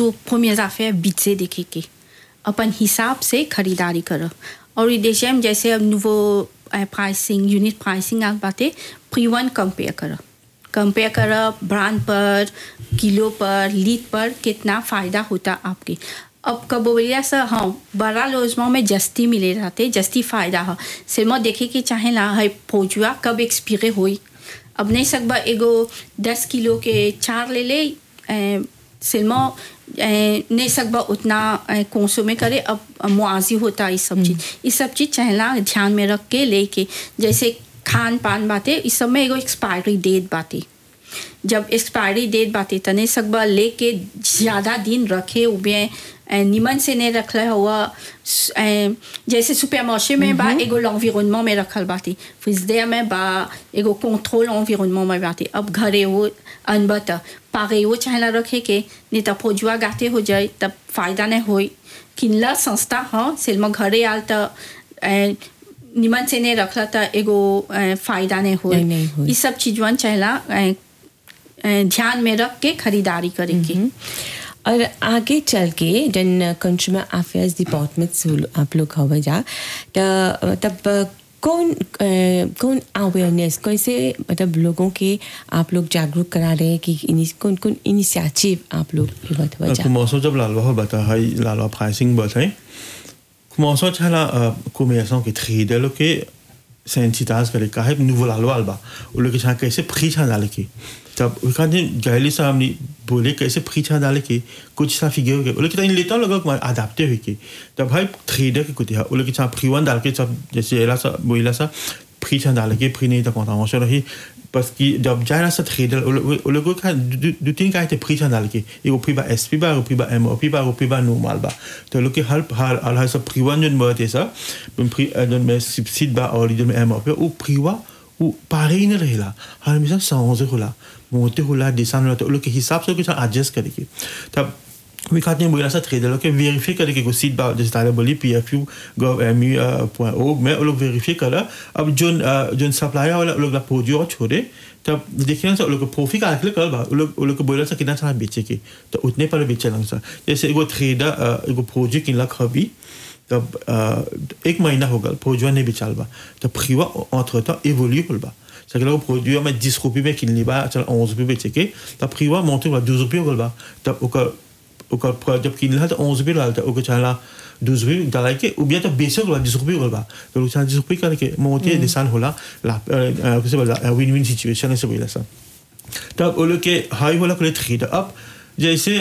toujours première affaire बीचे देखे के अपन हिसाब से खरीदारी करो और देश में जैसे अब nouveau प्राइसिंग यूनिट प्राइसिंग आ बाते प्री वन कंपेयर करो कंपेयर करो ब्रांड पर किलो पर लीट पर कितना फ़ायदा होता आपके अब कब बोलिया सर हाँ बड़ा लोजमा में जस्ती मिले रहते जस्ती फ़ायदा हो सिर्मा देखे कि चाहे ला है पहुँचुआ कब एक्सपीरे हुई अब नहीं सकबा एगो दस किलो के चार ले ले सिल्मा नहीं सकबा उतना कोसों में करे अब मुआजी होता इस सब चीज़ इस सब चीज़ चाहेला ध्यान में रख के लेके जैसे खान पान बातें इस सब में एगो एक्सपायरी डेट बातें जब एक्सपायरी डेट बातें तने सकबा लेके ज़्यादा दिन रखे उबे निमन से नहीं रखल हुआ जैसे सुपर मार्ché में बा एगो l'environnement में रखल बाती फिजदे में बा एगो कंट्रोल environnement में बाती अब घरे वो अनबत पागे वो चाहेला रखे के नहीं तब फोजुआ गाते हो जाए तब फायदा नहीं होई किनला संस्था हाँ सिल्मा घरे आल तो निमन से नहीं रखला तो एगो फायदा नहीं नहीं, नहीं होई होई। ये सब चीजवन चाहेला ध्यान में रख के खरीदारी करेंगे और आगे चल के जन कंज्यूमर अफेयर्स डिपार्टमेंट से आप लोग हवे जा त- तब कौन अ, कौन अवेयरनेस कैसे मतलब लोगों के आप लोग जागरूक करा रहे हैं कि इनि- कौन कौन इनिशिएटिव आप लोग लेवत हुआ जा commençons जब लालवा हो बता है लालवा प्राइसिंग बताए commençons छला commerçant qui trade lo que sensitaz करे का है nouveau लालवा alba ou le que ça कैसे prix छा डाले की तब quand गैली सा हमने बोले कैसे prix छा डाले की कुछ सा फिगर के लोग इन लेता लोग को अडाप्टे हुई की तब भाई ट्रेडर के कुछ है लोग के prix वन डाल के सब जैसे एला सा बोला सा prix छा डाले के prix नहीं तो contravention रही parce que जब जाए सा ट्रेडर वो लोग का दो तीन का prix छा डाल के एगो prix बा एसपी बा एगो prix बा एमओपी बा एगो prix बा नॉर्मल बा तो लोग के हर हर हर सब prix वन जो बढ़ते सा prix जो में सब्सिडी बा और जो में एमओपी वो prix वा वो pareil नहीं रहेला हर हमेशा सांझे होला मोटे होला डिसान होला तो लोग के हिसाब से कुछ एडजस्ट करेगी तब Oui, quand on a ça très de que vérifier que le site bas de stade boli pfu gov.mu.org mais on vérifier que là अब जो जो सप्लायर वाला लोग ला प्रोड्यूस छोड़े तब देखिए ना लोग प्रॉफिट कैलकुलेट कर बा लोग लोग बोला सा कितना सारा बेचे के तो उतने पर बेचे लंग सा जैसे एगो ट्रेडर एगो प्रोजेक्ट किनला खबी तब एक महीना हो गया प्रोड्यूस नहीं बेचाल बा तब फ्रीवा entre temps évolue होल बा c'est que là, au produit, on met 10 roupies, mais qui ne pas, 11 roupies, c'est que, t'as pris, ouais, monter, 12 roupies, on va, t'as, au cas, au cas, जब किन ला तो 11 रुपये ला ओ के चला 12 रुपये डाला के ou bien तो बेचो होला 10 रुपये होला तो लोग चला 10 रुपये करके मोते निशान होला ला कैसे बोला विन विन सिचुएशन ऐसे बोला सा तब वो लोग के हाई होला को ट्रेड अब जैसे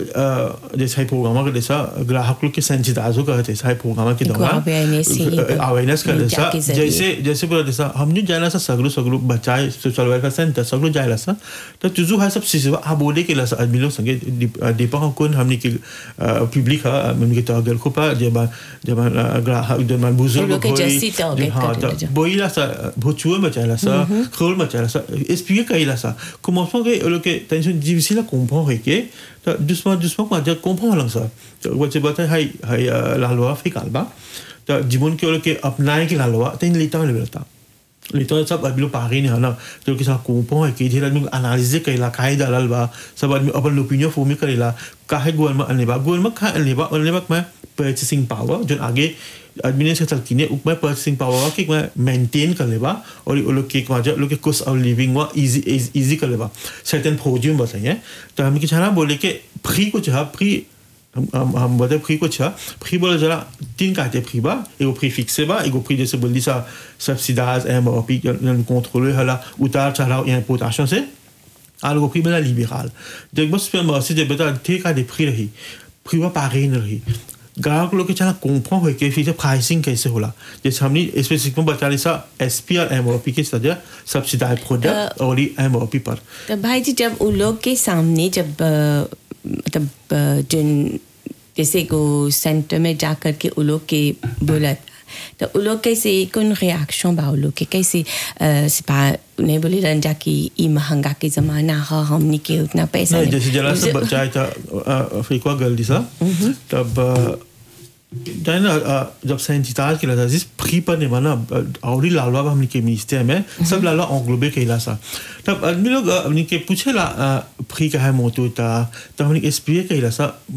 जैसे प्रोग्राम का जैसा ग्राहक लोग के सेंसिटाइज होगा जैसा प्रोग्राम के दौरान awareness ही पर अवेयरनेस का मीडिया जैसा के जरिए। जैसे जैसे बोला जैसा हमने जाना सा सगलो सगलो बचाए सोशल वेलफेयर सेंटर सगलो जायला सा तो तुझु है सब चीज आ बोले के लसा आदमी लोग संगे डिपेंड हम कौन हमने के पब्लिक है हमने के टारगेट को पा जब जब ग्राहक जब मान बुजुर्ग वो लोग के जैसी target हाँ करते हैं जो। बोइला सा भोचुए में चाहला सा खोल में चाहला सा एक्सप्लिque कइला सा commençons que le que tension difficile à comprendre que doucement doucement quoi dire comprendre lang sa वो से बात है हाय हाय la loi fait calba तो जीवन के लोग के अपनाए की la loi तेन लेता में लेता लेता सब आदमी लोग पागे नहीं है ना तो के साथ comprendre que धीरे आदमी एनालिसिस कइला काहे दलाल बा सब आदमी अपन ओपिनियन फॉर्म करेला काहे गवर्नमेंट अने बा गवर्नमेंट का अने बा अने बा में purchasing power जो आगे एडमिनिस्ट्रेटर किने उपमा पर्चेसिंग पावर के मैं मेंटेन कर लेबा और वो लोग के माजा लोग के कॉस्ट ऑफ लिविंग वा इजी इजी कर लेबा सर्टेन प्रोड्यूम बताइए तो हम की छाना बोले के फ्री को चाह फ्री हम हम हम बता फ्री को चाह फ्री बोले जरा तीन काटे फ्री बा एगो फ्री फिक्से बा एगो फ्री जैसे बोली सा सब्सिडाइज एम और पी कंट्रोल हला उतार चढ़ाव इंपोर्टेशन से alors prix la libéral donc moi c'est moi c'est beta ठीक आ des prix रही prix va pareil नहीं रही ग्राहक लोग के चला comprend है कि फिर प्राइसिंग कैसे होला जैसे हमने स्पेसिफिकली बता रही सा एसपी और एमओपी के सजा सब्सिडाइज प्रोडक्ट और एमओपी पर तो भाई जी जब उन लोग के सामने जब अ, मतलब अ, जिन जैसे को सेंटर में जा कर के उन लोग के बोला तो उन लोग कैसे कौन रिएक्शन बा उन लोग के कैसे अ, सिपा उन्हें बोले रंजा कि ई महंगा के जमाना है हमनी के उतना पैसा नहीं जैसे जला से उसे- बचाए था फिर क्या गल दी सा तब जाने ना जब सेंसिटाइज किया था जिस फ्री पर नहीं बना और ही लालवा हमने के मिनिस्टर में सब लालवा एंग्लोबे कहला सा तब आदमी लोग हमने के पूछे ला फ्री का है मोटो था तब हमने एक्सप्लेन कहला सा